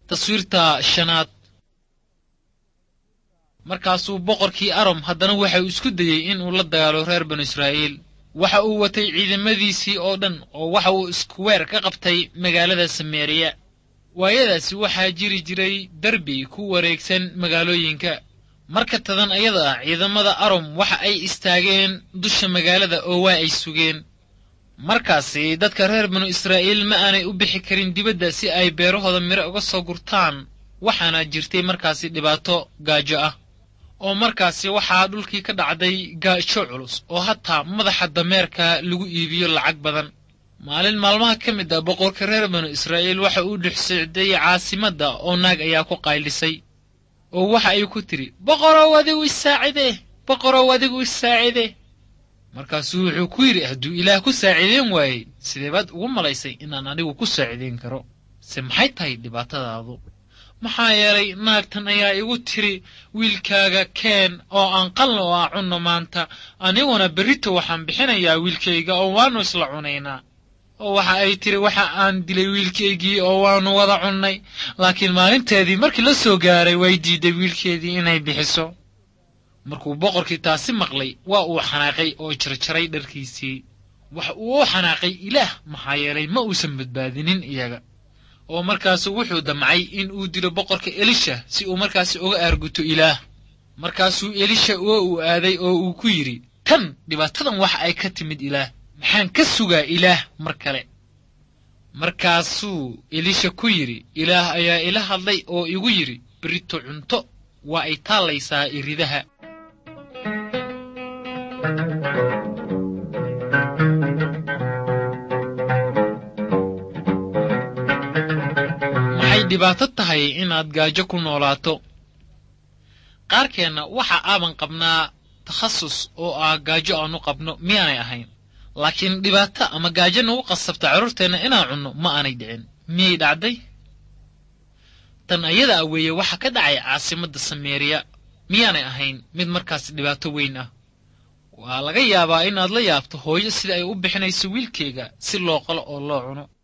taswiirta shanaad markaasuu boqorkii arom haddana waxa uu isku dayey inuu la dagaalo reer banu israa'iil waxa uu watay ciidamadiisii oo dhan oo waxa uu iskuweer ka qabtay magaalada sameeriya waayadaasi waxaa jiri jiray derbi ku wareegsan magaalooyinka marka tadan ayada ah ciidamada arom waxa ay istaageen dusha magaalada oo waa ay sugeen markaasi dadka reer banu israa'iil ma aanay u bixi karin dibadda si ay beerahooda miro uga soo gurtaan waxaana jirtay markaasi dhibaato gaajo ah oo markaasi waxaa dhulkii ka dhacday gaajo culus oo hataa madaxa dameerka lagu iibiyo lacag badan maalin maalmaha ka mid ah boqorka reer banu israa'iil waxa uu dhexsocday caasimadda oo naag ayaa ku qaylisay oo waxa ay ku tidhi boqorow adigu isaacidee boqorow adigu isaacide markaasuu wuxuu ku yidhi hadduu ilaah ku saaciideen waayey sidee baad ugu malaysay inaan anigu ku saaciideyn karo se maxay tahay dhibaatadaadu maxaa yeelay naagtan ayaa igu tiri wiilkaaga keen oo aan qalna oo aan cunno maanta aniguna berrito waxaan bixinayaa wiilkayga oo waannu isla cunaynaa oo waxa ay tiri waxa aan dilay wiilkaygii oo waannu wada cunnay laakiin maalinteedii markii la soo gaaray way diidday wiilkeedii inay bixiso markuu boqorkii taasi maqlay waa uu xanaaqay oo jarjaray dharkiisii waxa uu u xanaaqay ilaah maxaa yeelay ma uusan badbaadinin iyaga oo markaasu wuxuu damcay in uu dilo boqorka elisha si uu markaasi uga aarguto ilaah markaasuu elisha oo uu aaday oo uu ku yidhi tan dhibaatadan waxa ay ka timid ilaah maxaan ka sugaa ilaah mar kale markaasuu elisha ku yidhi ilaah ayaa ila hadlay oo igu yidhi berito cunto waa ay taallaysaa iridaha maxay dhibaato tahay inaad gaajo ku noolaato qaarkeenna waxa aaban qabnaa takhasus oo ah gaajo aanu qabno miyaanay ahayn laakiin dhibaato ama gaajo nagu qasabta carruurteenna inaan cunno ma aanay dhicin miyay dhacday tan ayada a weeye waxa ka dhacay caasimadda sameeriya miyaanay ahayn mid markaas dhibaato weyn ah waa laga yaabaa inaad la yaabto hooyo sida ay u bixinayso wiilkeega si loo qalo oo loo cuno